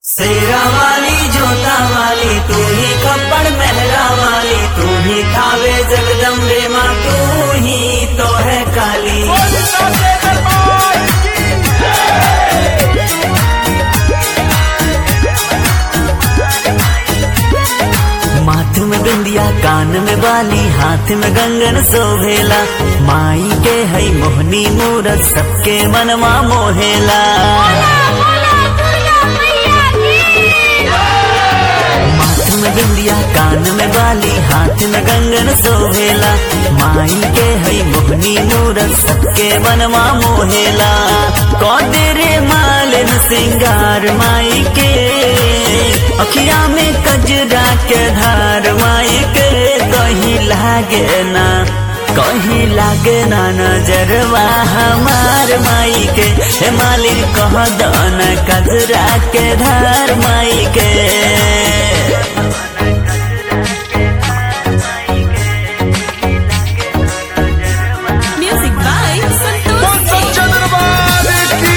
शेरा वाली जोता वाली तू ही खप्पड़ मेहरा वाली तू ही खावे जगदम्बे माँ तू ही तो है काली माथ में बिंदिया कान में बाली हाथ में गंगन सोहेला माई के हई मोहनी मूरत सबके मनवा मोहेला माथ में बिंदिया कान में बाली हाथ में गंगन सोहेला माई के हई मोहनी मूरत सबके मनवा मोहेला कौदेरे मालिन सिंगार माई के अखिया में कजरा के धार माई के कहीं लागे ना कहीं लागे ना नजरवा हमार माई के हे मालिक कह दन कजरा के धार माई के Music by Santosh Singh. चंद्रबाद की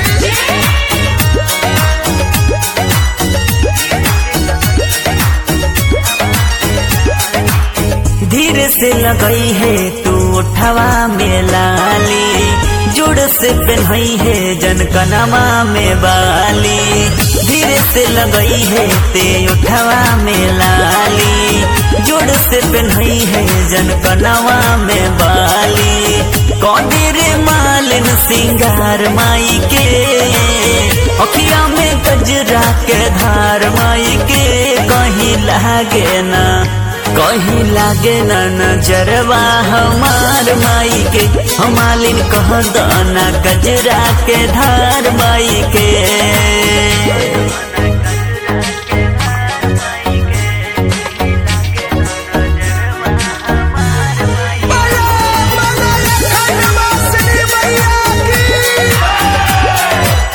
धीरे से लगई है तू उठवा में लाली जुड़ से पहनई है जनकनमा में बाली धीरे से लगई है ते उठवा में लाली जुड़ से पहनई है जनकनमा में बाली कौदेरे मालिन सिंगार माई के अखिया में गजरा के धार माई के कहीं लागे ना कहीं लागे ना नजरवा हमार माई के हमालिन कह दना गजरा के धार माई के बड़ा बड़ा खंडवासिनी मैया की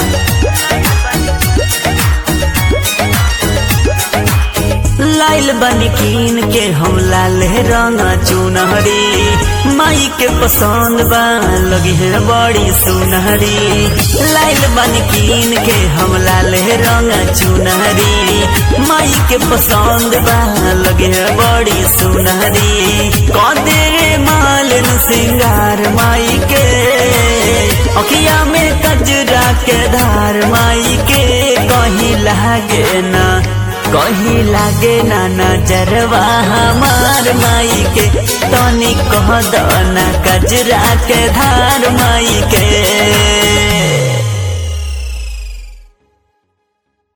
लाइल बनी कीन के हम लाल रंग चुनहरी माई के पसंद बा लगी है बड़ी सुनहरी लाइल बनी कीन के हम लाल रंग चुनहरी माई के पसंद बा लगी है बड़ी सुनहरी कौदेरे मालिन सिंगार माई के अखिया में कजरा के धार माई के कहीं लागे ना कहीं लागे ना नजरवा हमार माई के तनी कह दना कजरा के धार माई के